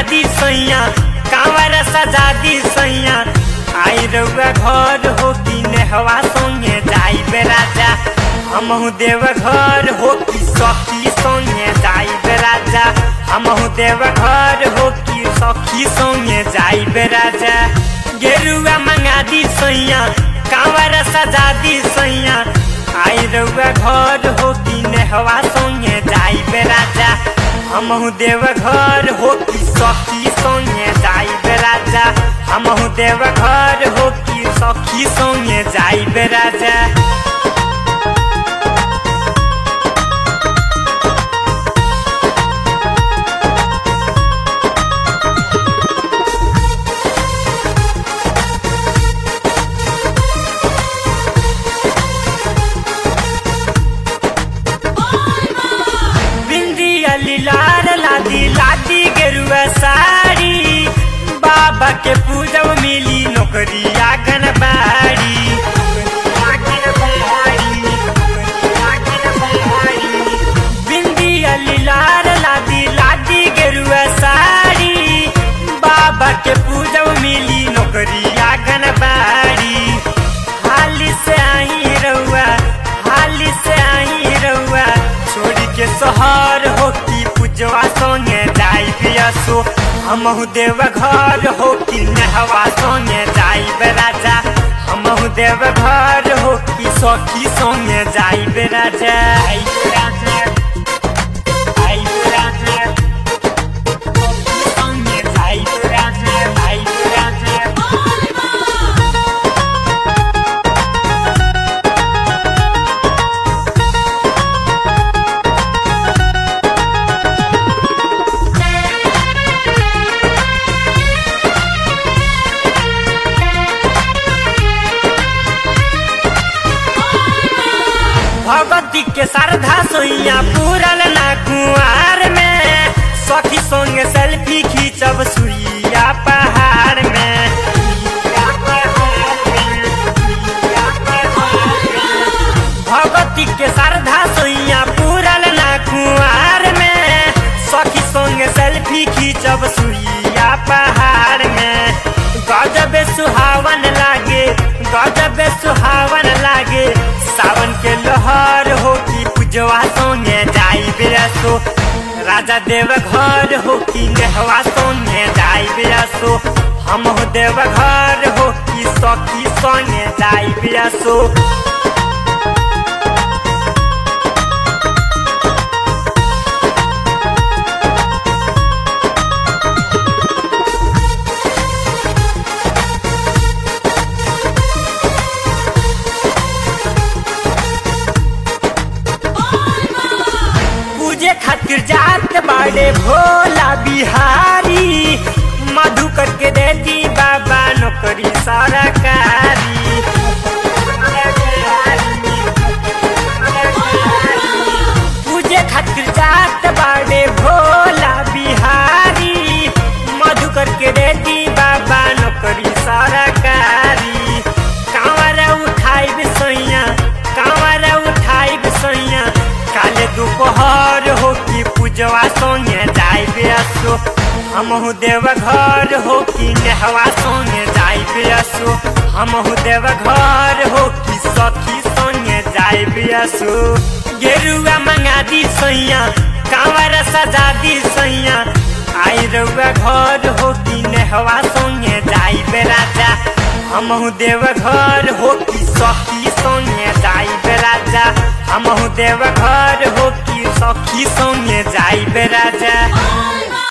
दी सैया कांवर सजा दी सैया आई रउआ घर हो कि नेहवा संगे जाइबे राजा हमहू देव घर हो कि सखी संगे जाइबे राजा हमहू देव घर हो कि सखी संगे जाइबे राजा गेरुआ मंगा दी सैया कांवर सजा दी सैया आई रउआ घर हो कि नेहवा संगे जाइबे राजा हमहू देव घर हो कि सखी संगे जाइबे राजा हमहू देव घर हो कि सखी संगे जाइबे राजा बिंदी अली लाल लादी लादी गेरुआ साड़ी बाबा के पूजब मिली नौकरी आंगन बाड़ी बिंदी अली लाल लादी लादी गेरुआ साड़ी बाबा के पूजब मिली नौकरी आंगन बाड़ी हाली से आई रउआ हाली से आई रउआ छोड़ी के शहर हो कि पूजवा संगे जाई बियसो हमहू देव घर हो कि नहवा संगे जाई राजा हमहू देव घर हो कि सखी संगे जाई राजा आई राजा आई राजा सखी संगे जाई राजा आई राजा भगवती के श्रद्धा सोइया पूरल ना कुआर में सखी संग सेल्फी खींचब सुइया पहाड़ में भगवती के श्रद्धा सोइया पूरल ना कुआर में सखी संग सेल्फी खींचब सुइया पहाड़ में गजब सुहावन लागे गजब सुहावन लागे सावन के लहर हो कि पूजवा सोने जाई बेरसो राजा देव घर हो कि नेहवा सोने जाई बेरसो हम हो देव घर हो कि सखी सोने जाई बेरसो पूजे खातिर जात बाड़े भोला बिहारी मधु करके देती बाबा नौकरी सरकारी पूजे खातिर जात बाड़े भोला बिहारी मधु करके देती बाबा नौकरी सरकारी कांवर उठाई सैया कांवर उठाई सैया काले दोपहर हो कि पूजवा सोने जाई बेसो हमहू देव घर हो कि नेहवा सोने जाई बेसो हमहू देव घर हो कि सखी सोने जाई बेसो गेरुआ मंगा दी सैया कांवर सजा दी सैया आई रउआ घर हो कि नेहवा सोने जाई राजा हमहू देव घर हो कि सखी संगे जाई राजा हमहू देव घर हो कि सखी संगे जाई राजा